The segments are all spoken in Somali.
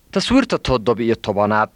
taswiirta toddoba-iyo tobanaad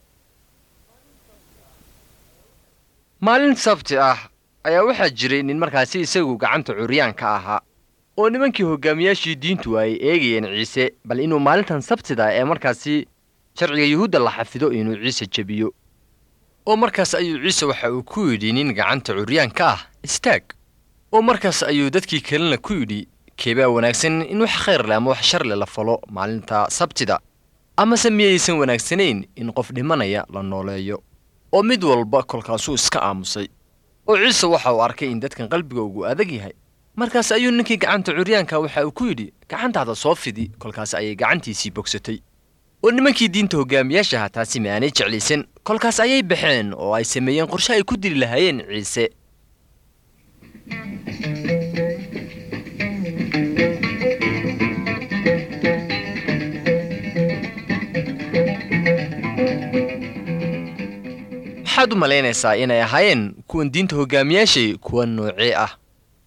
maalin sabti ah ayaa waxaa jiray nin markaasi isagu gacanta curyaanka ahaa oo nimankii hogaamiyaashii diintu ay eegayeen ciise bal inuu maalintan sabtida ee markaasi sharciga yuhuudda la xafido inuu ciise jebiyo oo markaas ayuu ciise waxa uu ku yidhi nin gacanta curyaanka ah istaag oo markaas ayuu dadkii kalena ku yidhi keebaa wanaagsan in wax khayr leh ama wax shar leh la falo maalinta sabtida amase miyaysan wanaagsanayn in qof dhimanaya la nooleeyo oo mid walba kolkaasuu iska aamusay oo ciise waxa uu arkay in dadkan qalbiga ugu adag yahay markaas ayuu ninkii gacanta curyaanka waxa uu ku yidhi gacantaada soo fidi kolkaas ayay gacantiisii bogsatay oo nimankii diinta hogaamiyaashaha taasi ma aanay jeclaysan kolkaas ayay baxeen oo ay sameeyeen qorshe ay ku dili lahaayeen ciise maxaad u malaynaysaa inay ahaayeen kuwan diinta hogaamiyaashay kuwa noocee ah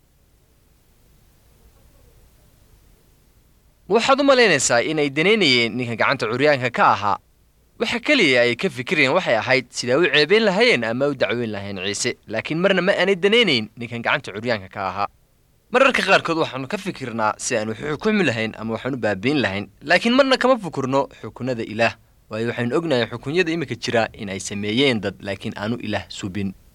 waxaad u malaynaysaa inay danaynayeen ninka gacanta curyaanka ka ahaa waxa keliya ay ka fikirayeen waxay ahayd sidaa u ceebayn lahaayeen ama u dacweyn lahayn ciise laakiin marna ma aanay danaynayn ninkan gacanta curyaanka ka ahaa mararka qaarkood waxaannu ka fikirnaa si aan wax u xukumi lahayn ama waxaan u baabiin lahayn laakiin marna kama fikirno xukunada ilaah waayo waxaynu ognahay xukunyada iminka jira in ay sameeyeen dad laakiin aanu ilaah subin